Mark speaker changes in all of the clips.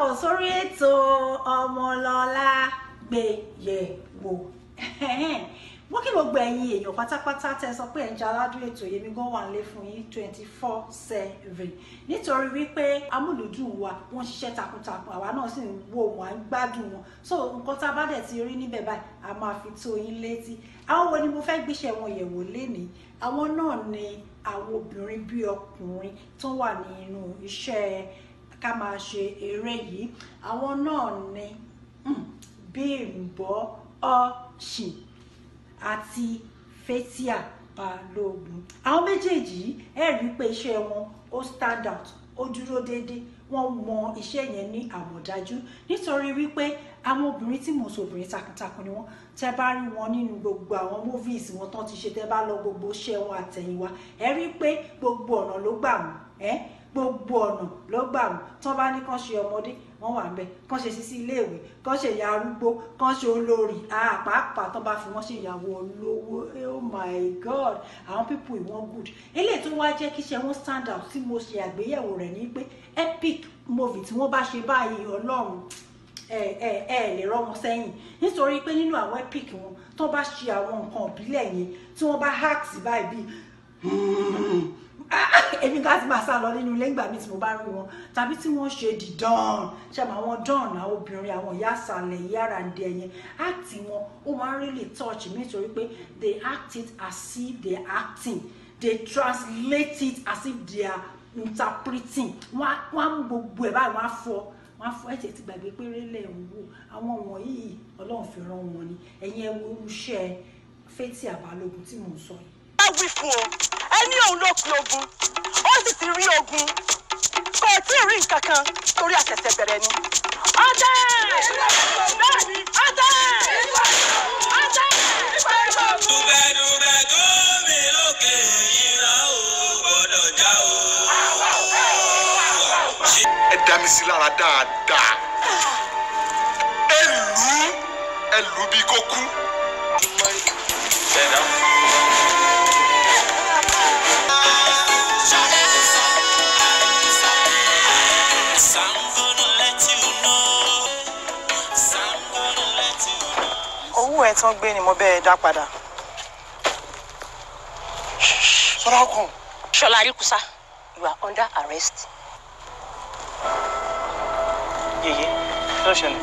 Speaker 1: káàbọ̀ sórí ètò ọmọlọ́lá gbéyẹ̀wò wọ́n kí gbogbo ẹ̀yin èèyàn pátápátá tẹ́ sọ pé ẹ̀ ń jẹ́ aládùn ètò yèmí gan wà nílé fún yín twenty four seven nítorí wípé amúlùdùn wa wọ́n ṣiṣẹ́ takuntakun àwa náà sì ń wò wọ́n à ń gbádùn wọn so nǹkan tá a bá dẹ̀ ti rí níbẹ̀ báyìí a máa fi tó yín létí àwọn wo ni mo fẹ́ gbéṣẹ́ wọn yẹ̀wò lénìí àwọn náà ni àwọn obìnrin bíi ọkùnrin tó wà nínú iṣẹ́ ká máa ṣe eré yìí àwọn náà ni Bímbọ́ Ọ̀ṣìn àti Fathia Balógun àwọn méjèèjì yìí ẹ rí i pé iṣẹ́ wọn ó stand out ó dúró déédéé wọ́n mọ iṣẹ́ yẹn ní àmọ̀dájú nítorí wípé àwọn obìnrin tí mò ń sọ obìnrin takuntakun ni wọ́n tẹ́ bá rí wọn nínú gbogbo àwọn movies wọn tán ti ṣe tẹ́ bá lọ gbogbo iṣẹ́ wọn àtẹ̀yìnwá ẹ rí i pé gbogbo ọ̀nà ló gbà wọ́n ẹ́ gbogbo ọ̀nà ló gbà wọ́n tán bá ní kán ṣe ọmọdé wọ́n wà ńbẹ̀ kán ṣe sísí iléèwé kán ṣe ìyá arúgbó kán ṣe olórí àpapà tán bá fi wọ́n ṣe ìyàwó olówó oh my god àwọn people ìwọ̀n good eléyìí tó wá jẹ́ kí iṣẹ́ wọn stand out tí mo ṣe àgbéyẹ̀wò rẹ̀ ní pé epic movie tí wọ́n bá ṣe báyìí ọlọ́run ẹ ẹ ẹ lè rọ́ wọn sẹ́yìn nítorí pé nínú àwọn epic wọn tó bá ṣe àwọn nǹkan ìbílẹ̀ yẹn tí wọ́n bá hack sí báyìí bíi èmi ká ti máa sá lọ nínú ilé ńgbà mi tí mo bá rí wọn tàbí tí wọ́n ṣe the dawn ṣàmì àwọn dawn àwọn obìnrin àwọn ìyá àsàlẹ̀ ìyá àràǹdẹ yẹn áàtì wọn ó máa ń really touch me nítorí pé they act it as if they are acting they translate it as if they are interpreting wọ́n á mú gbogbo ẹ̀ báyìí wọ́n á fọ́ wọ́n á fọ́ ẹ̀jẹ̀ ti gbàgbé pé rélẹ̀ ń wò àwọn wọ̀nyí ọlọ́run fi rán wọn ni ẹ̀yin ẹ̀ wo irúṣẹ́ Fathia Balógun tí mò ń sọ yìí
Speaker 2: bá wí fún o ẹni òun ló pe ogun ó sì ti rí ogun kò tí ì rí nǹkan kan torí àṣẹ̀ṣẹ̀ bẹ̀rẹ̀ ni. ọdẹ bẹ́ẹ̀ni ọdẹ ọdẹ.
Speaker 3: dùbẹ̀dùbẹ̀ tó mi lókè ìran ò gbọ́dọ̀ já o.
Speaker 4: ẹ dá mi sí lára dáadáa ẹ lù ú ẹ lù ú bí kò kú.
Speaker 3: Some gonna let you know. Some gonna let you know.
Speaker 2: owó ẹ̀ tán gbé ni mo bẹ́ẹ̀ dá padà.
Speaker 4: sọ́dọ̀ kan
Speaker 2: Ṣọlá Aríkúsá you are under arrest.
Speaker 5: yèyé kí ló ṣẹlẹ̀.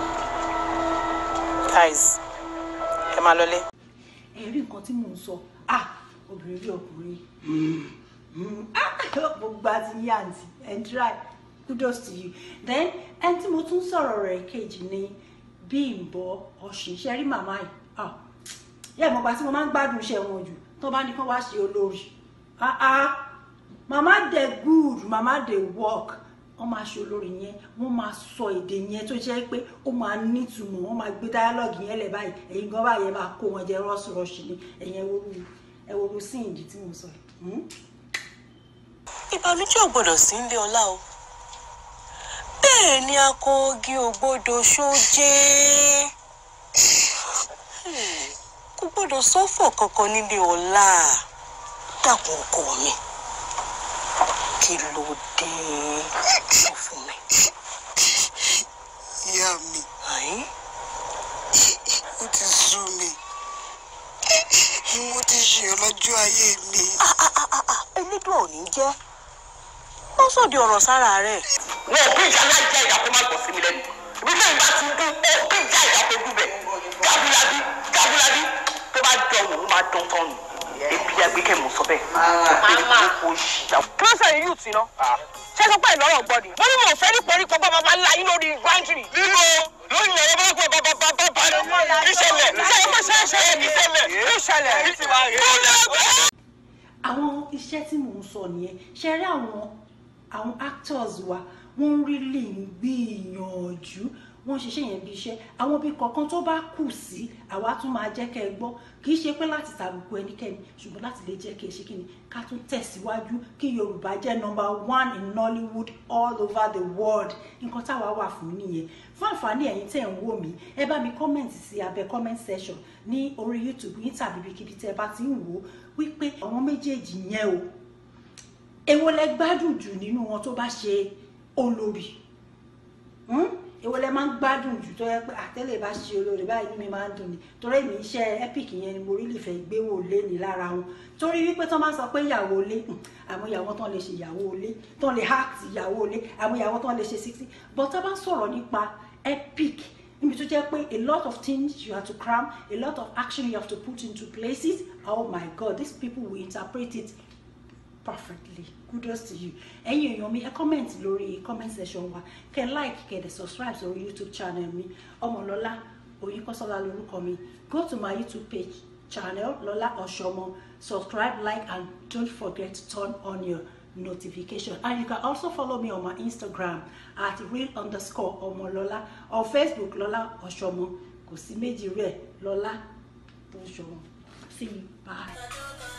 Speaker 5: guys ẹ máa lọlé.
Speaker 1: ẹ rí nǹkan tí mò ń sọ ah obìnrin rí ọkùnrin ah gbogbo àti yí àǹtí ẹ try kudos to you then ẹni tí mo tún sọ̀rọ̀ rẹ̀ kejì ni Bímbọ́ Ọ̀ṣìn ṣe rí màmá yìí ah yẹ mo gba tí mo máa ń gbádùn iṣẹ́ wọn jù tó bá ní kán wá ṣe olórí ah ah màmá dey good màmá dey work wọ́n máa ṣe olórí yẹn wọ́n máa sọ èdè yẹn tó jẹ́ pé ó máa nítumọ̀ wọ́n máa gbé dáyálọ́gì yẹn lẹ̀ báyìí ẹ̀yin gan báyìí ẹ máa kó wọn jẹ rọ́ọ̀ṣì ni ẹ̀yin ẹ̀wòrú ẹ̀wòrú sí ìdí tí mo sọ yìí.
Speaker 6: ìbànújẹ́ ò gbọ́dọ̀ sí nílé ọlá o bẹ́ẹ̀ ni akọ́gi ò gbọ́dọ̀ ṣoje Hmm, kò gbọ́dọ̀ sọ́fọ̀ kankan nílé ọlá dàpọ̀ ọkọ mi kí ló dé sọ fún mi.
Speaker 4: ìyá mi
Speaker 6: Àyín,
Speaker 4: ó ti sú mi mo ti ṣe ọlọ́jọ́ ayé mi.
Speaker 6: elédùn ò ní jẹ́ wọ́n sọ̀dí ọ̀rọ̀ sára rẹ̀.
Speaker 2: wọn ò bí ìjà náà jẹ́ ìyá kó má gbọ́ sí mi lẹ́nu ibi tí ìgbà ti dún ó bí ìjà ìyá kó dún bẹ̀ jábúlábí jábúlábí tó bá jọ wò ó máa dán tán nù ebi agbẹ́kẹ̀ mọ̀ sọ bẹ́ẹ̀ màmá kò ṣìjà. kí ló sọ yìí tì náà ṣé sọ pé ìlọrọ gbọdì mo ní mo fẹ́ ní pẹ̀lú pọ̀ bàbá ńlá yín lórí gbáǹtìrì.
Speaker 4: nínú lórí ọ̀rọ̀ bá gbọ́ bàbá bàbá bàbá ìṣẹ̀lẹ̀
Speaker 2: ìṣẹ̀lẹ̀ kó ṣe é ṣe é ìṣẹ̀lẹ̀ ìṣẹ̀lẹ̀ ìṣẹ̀lẹ̀.
Speaker 1: àwọn iṣẹ́ tí mò ń sọ nìyẹn ṣe rí àwọn àwọn actors wa wọ́n really ń gbìyànjú wọ́n ṣiṣẹ́ yẹn bí iṣẹ́ àwọn bí kọ̀ọ̀kan tó bá kù sí àwa tún máa jẹ́ kẹ́ ẹ gbọ́ kì í ṣe pé láti tàbùkù ẹnikẹ́ni ṣùgbọ́n láti lè jẹ́ kí ẹ ṣe kí ni ká tún tẹ̀síwájú kí Yorùbá jẹ́ number one in Nollywood all over the world nǹkan táwa wà fún nìyẹn fún àǹfààní ẹ̀yin tẹ̀ ń wò mí ẹ bá mi comment sí abẹ́ comment section ní orí YouTube yín tàbí ibikíbi tẹ́ ẹ bá ti ń wò ó wípé àwọn méjèèjì yẹn o èwo lẹ gbádùn jù nínú wọn tó bá ṣe olórí Hmm? èwo lẹ máa ń gbádùn jù tó yẹ pé àtẹ́lẹ̀ bá ṣe olóore báyìí inú mi máa ń dùn ni torí èmi iṣẹ́ epic yẹn ni mo rí lè fẹ́ gbé wò lé ní lára wọn torí wípé tó máa ń sọ pé ìyàwó ilé hmm, àwọn ìyàwó tán lè ṣe ìyàwó ilé tán lè act ìyàwó ilé àwọn ìyàwó tán lè ṣe sixty but tá a bá ń sọ̀rọ̀ nípa epic níbi tó jẹ́ pé a lot of things you have to cram a lot of action you have to put into places oh my god these people will interpret it perfectly kudos to you ẹ̀yin èèyàn mi ẹ comment lórí comment section wa kẹ like kẹ dẹ subscribe sórí youtube channel mi ọmọlọlá oyinkanṣọlá lórúkọ mi go to my youtube page channel lọlá ọṣọmọ subscribe like and don't forget to turn on your notification and you can also follow me on my instagram at real underscore ọmọlọlá or facebook lọlá ọṣọmọ kò sí méjì rẹ lọlá ọṣọmọ see you bye.